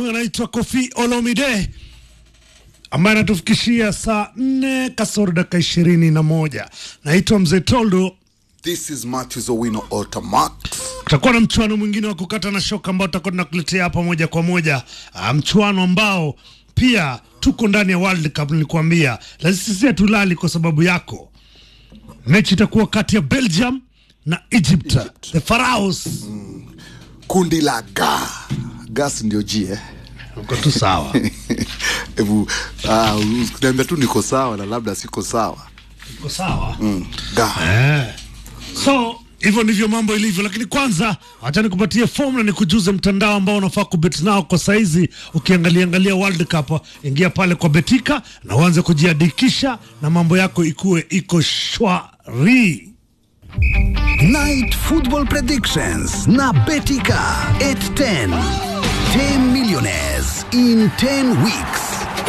anaitwa Kofi Olomide ambaye anatufikishia saa nne kasoro dakika ishirini na moja. Naitwa Mzee Toldo. This is Matthews Owino Ultimax. Tutakuwa na mchuano mwingine wa kukata na shoka ambao tutakuwa tunakuletea hapa moja kwa moja, Ah, mchuano ambao pia tuko ndani ya World Cup. Nilikuambia lazima sisi hatulali kwa sababu yako. Mechi itakuwa kati ya Belgium na Egypt, the Pharaohs. Kundi la ga gas ndio G eh? Uko tu sawa, Hebu ah, niambia tu niko sawa na labda siko sawa. uko sawa. Mm, ga Eh. So hivyo ndivyo mambo ilivyo, lakini kwanza acha nikupatie fomu na nikujuze mtandao ambao unafaa kubet nao kwa saizi. Ukiangalia angalia World Cup, ingia pale kwa Betika na uanze kujiandikisha na mambo yako ikuwe iko shwari. Night Football Predictions na Betika 810. 10 millionaires in 10 weeks.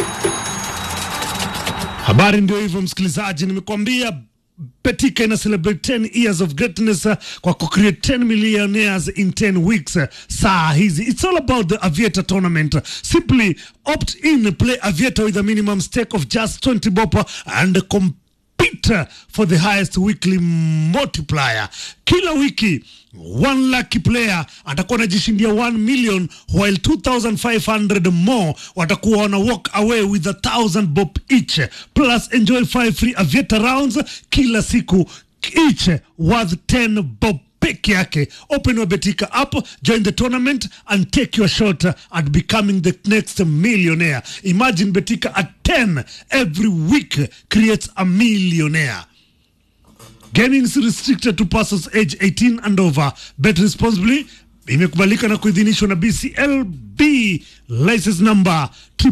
Habari ndio hivyo, msikilizaji, nimekuambia Betika ina celebrate 10 years of greatness uh, kwa kucreate 10 millionaires in 10 weeks. uh, Saa hizi it's all about the Aviator tournament. Simply opt in, play Aviator with a minimum stake of just 20 bob uh, and compete for the highest weekly multiplier. Kila wiki one lucky player atakuwa anajishindia 1 million while 2500 more watakuwa wana walk away with a 1000 bob each plus enjoy 5 free aviator rounds kila siku each worth 10 bob peke yake open your betika app join the tournament and take your shot at becoming the next millionaire imagine betika at 10 every week creates a millionaire Gaming is restricted to persons age 18 and over. Bet responsibly. Imekubalika na kuidhinishwa na BCLB license number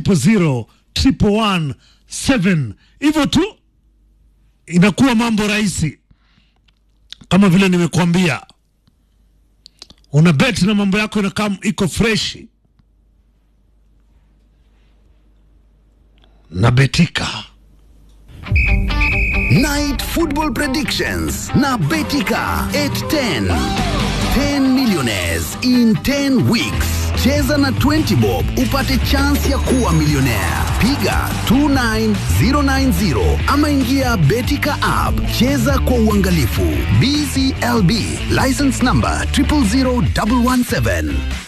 000117. Hivyo tu inakuwa mambo rahisi, kama vile nimekuambia, una bet na mambo yako inakaa iko freshi na Betika. Night Football Predictions na Betika 810. 10 millionaires in 10 weeks. Cheza na 20 bob upate chance ya kuwa millionaire. Piga 29090 ama ingia Betika app. Cheza kwa uangalifu. BCLB license number 000117.